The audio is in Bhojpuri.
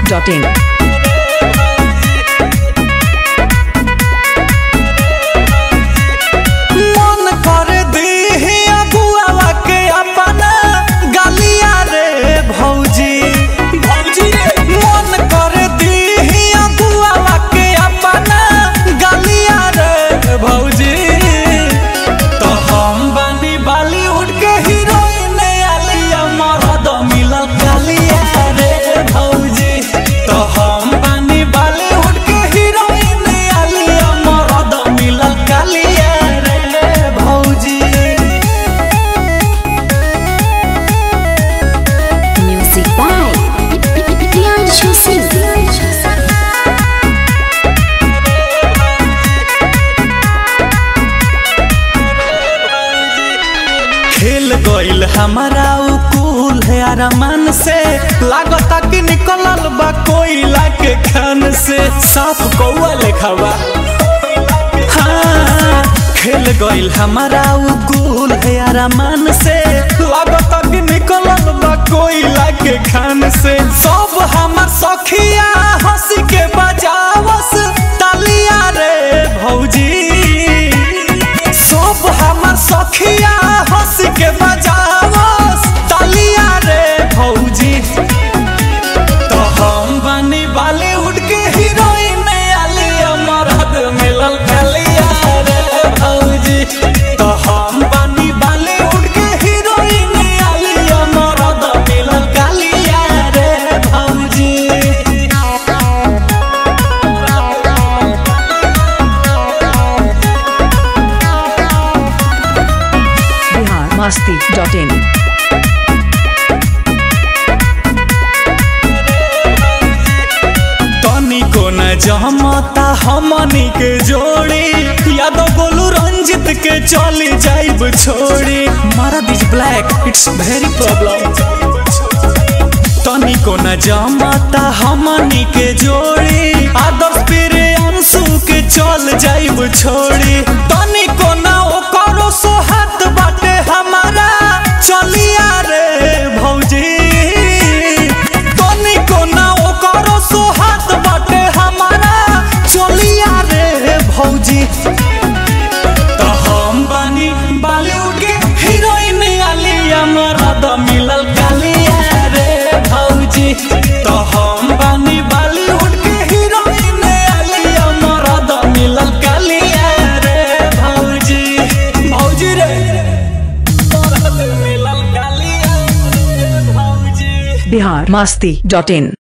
masti.in. मन कर दीही अगुआवा के अपना गलिया रे भौजी भौजी रे मन कर दीही अगुआवा के अपना गलिया रे भौजी तो हम बनी बॉलीवुड के हीरोइन आलिया मरद मिलल कालिया रे भौजी तो हम बनी बॉलीवुड के हीरोइन आलिया मरद मिलल कालिया रे भौजी Music by Priyanshu Singh. खेल गईल हमारा उकूल है अरमान से लागता कि निकलल बा कोयला के खान से साफ कौआ लेखावा हाँ, खेल गईल हमारा उकूल है अरमान से लागता कि निकलल बा कोयला के खान से सब हमार सखिया हंसी के बजावस तालिया रे भौजी सब हमर सखिया हंस के बजावस तालिया रे भौजी तो हम बनी बॉलीवुड के हीरोइन आलिया मरद मिलल कलिया रे भौजी तो हम बनी बॉलीवुड के हीरोइन आलिया मरद मिलल कलिया रे भौजी Bihar masti.in. तनिको न जमता हमनी के जोड़ी यादव गोलू रंजित के चली जाइब छोड़ी मारा this black it's very problem तनिको न जमता हमनी के जोड़ी आदर्श पेरे अंशु के चल जाइब छोड़ी तनिको न ओकरो सोहात बाटे हमारा चलिया रे भौजी तनिको न ओकरो सोहात बाटे हमारा चलिया रे भौजी तो हम बनी बॉलीवुड के हीरोइन आलिया मरद मिलल कालिया रे भौजी तो हम बनी बॉलीवुड के हीरोइन आलिया मरद मिलल कालिया रे भौजी भौजी रे मरद मिलल कालिया रे भौजी Bihar masti.in.